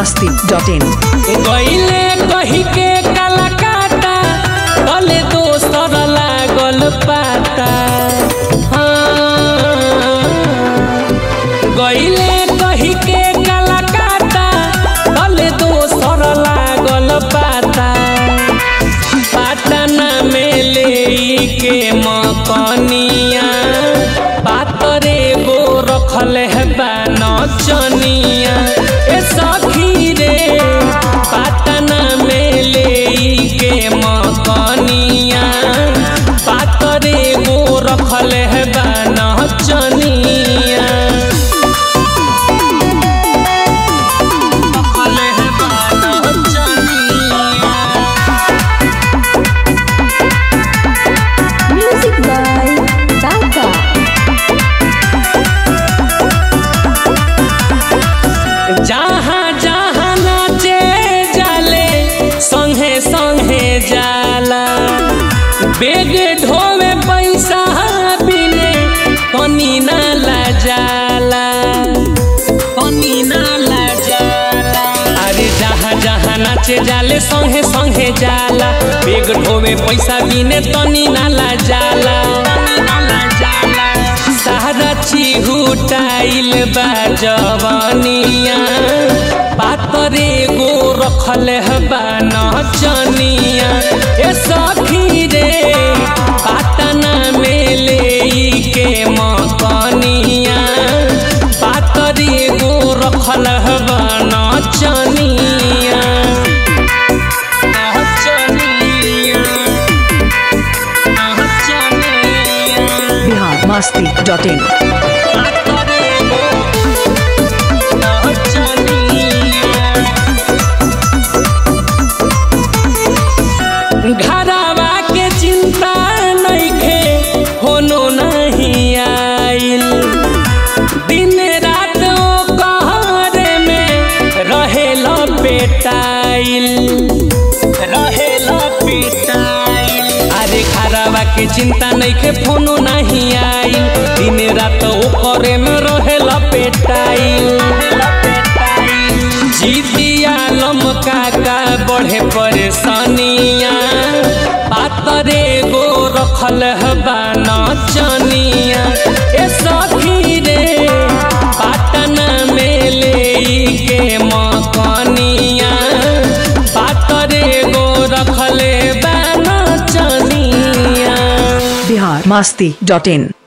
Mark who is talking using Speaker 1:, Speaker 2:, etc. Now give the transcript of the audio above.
Speaker 1: masti.in
Speaker 2: गईले कही के कलकाता भले दोसर लागल पाता हाँ। गईले कही के कलकाता भले दोसर लागल पाता पाटना में ले के मकनिया पातरे गो रखल है नचनिया ए सखी रे पाटना में ले के मकनिया पातरे गो रखल है नचनिया रखल है नचनिया
Speaker 1: Music by Tata.
Speaker 2: जहाँ जहाँ नाचे जाले संगे संगे जाला बेग ढोवे पैसा बिने कनी ना ला जाला कनी ना ला जाला अरे जहाँ जहाँ नाचे जाले संगे संगे जाला बेग ढोवे पैसा बिने तनी ना ला जाला ना ला जाला सारा चिहुटाइल बा जवानिया पातरे गो रखल बा नचनिया ए सखी रे पाटना में ले के मकनिया पातरे गो रखल बा नचनिया नचनिया नचनिया
Speaker 1: Bihar masti.in
Speaker 2: घरवा के चिंता नइखे होनो नहीं आइल दिन रात ओ कहरे में रहेल पेटाइल रहेल पेटाइल अरे घरवा के चिंता नइखे फोनो नहीं आइल दिन रात ओ करे में रहेल पेटाइल जीतिया लमका का बढ़े परेशानिया पातरे गो रखल हबा नचनिया ए सखी रे पाटना में ले के मकनिया पातरे गो रखल बा नचनिया
Speaker 1: Bihar masti.in